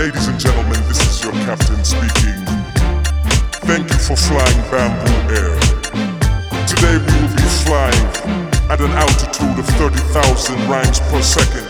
Ladies and gentlemen, this is your captain speaking. Thank you for flying Bamboo Air. Today we will be flying at an altitude of 30,000 rhymes per second.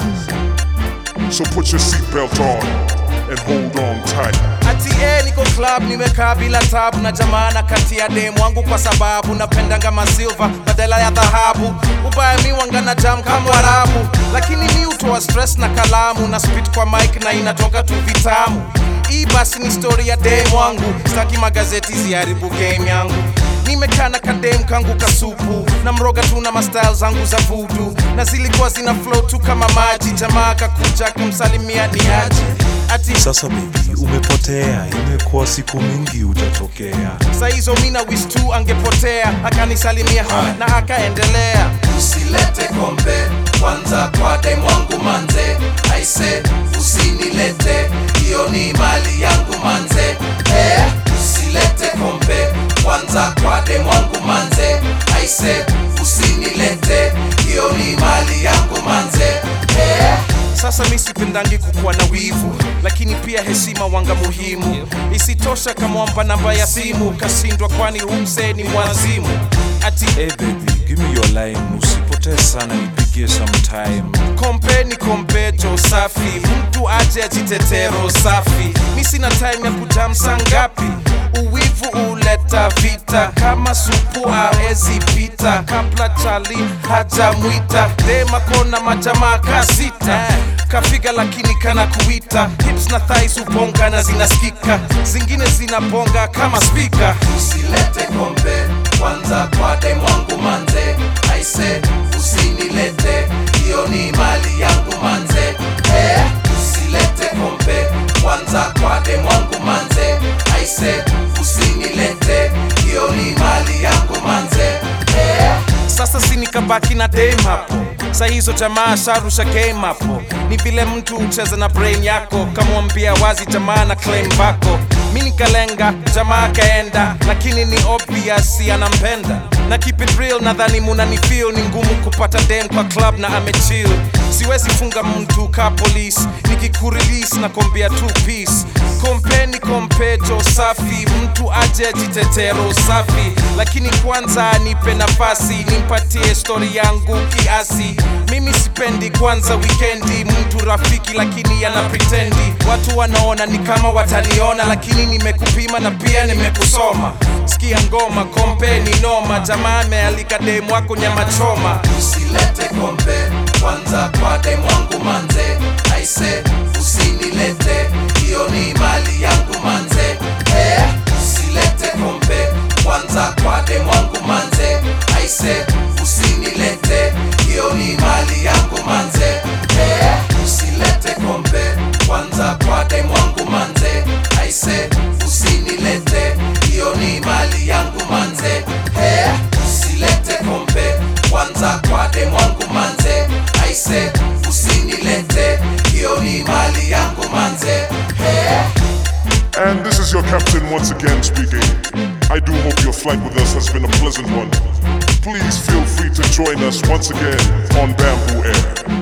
So put your seatbelt on and hold on tight. Ati eh, niko club nimekaa bila tabu na jamana kati ya demu wangu kwa sababu napendanga masilva badala ya dhahabu. Ubaya mi wanga na jam kama Warabu, lakini mi utoa stress na kalamu na spit kwa mic na inatoka tu vitamu. Hii basi ni story ya demu wangu, sitaki magazeti ziharibu game yangu. Nimekaa na kadem kangu kasupu na mroga tu na mastyle zangu za vudu na zilikuwa zina flow tu kama maji. Jamaa kakuja kumsalimia ni aje ati Sasa baby, umepotea, imekuwa siku mingi utatokea. saa hizo mina wis tu angepotea akanisalimia na akaendelea usilete kombe kwanza kwa dem wangu manze aise usinilete hiyo ni mali yangu manze eh, usilete kombe kwanza kwa dem wangu manze aise usinilete hiyo ni mali yangu manze eh, sasa mi sipendangi kukuwa na wivu lakini pia heshima wanga muhimu isitosha kamwamba namba ya simu kashindwa kwani humse ni mwazimu ati Hey baby, give me your line, usipotee sana, nipigie sometime. kompe ni kompejo safi mtu aje ajitetero safi mi sina time ya kujamsa ngapi uwivu uleta vita kama supu awezi pita kabla chali hajamwita dema kona majamaa kasita kafiga lakini kana kuita hips na thais ubonga na zinasikika zingine zinabonga kama spika usilete kombe kwanza kwa dem wangu manze aise usinilete hiyo ni mali yangu manze eh, usilete kombe kwanza kwa dem wangu manze aise usinilete hiyo ni mali yangu manze eh, sasa si nikabaki na dem hapo sa hizo jamaa sharusha game hapo ni vile mtu ucheza na brain yako kamwambia wazi jamaa na claim bako mi nikalenga jamaa kaenda lakini ni obvious anampenda na keep it real nadhani munani feel ni ngumu kupata dem kwa club na amechill siwezi funga mtu ka police nikikurelis na kombia two piece kompeni kompejo safi mtu aje jitetero safi lakini kwanza nipe nafasi nimpatie stori yangu kiasi mimi sipendi kwanza wikendi mtu rafiki lakini ana pretendi watu wanaona ni kama wataniona lakini nimekupima na pia nimekusoma sikia ngoma kompeni noma jamaa amealika demu wako nyama choma usilete kombe kwanza kwa dem wangu manze aise usinilete hiyo ni mali yangu manze eh, usilete kombe kwanza kwa dem wangu manze aise usinilete hiyo ni mali yangu manze eh, usilete kombe kwanza kwa dem wangu manze aise usinilete hiyo ni mali yangu manze eh, usilete kombe kwanza kwa dem wangu manze aise usinilete hiyo ni mali yangu manze eh. And this is your captain once again speaking. I do hope your flight with us has been a pleasant one. Please feel free to join us once again on Bamboo Air.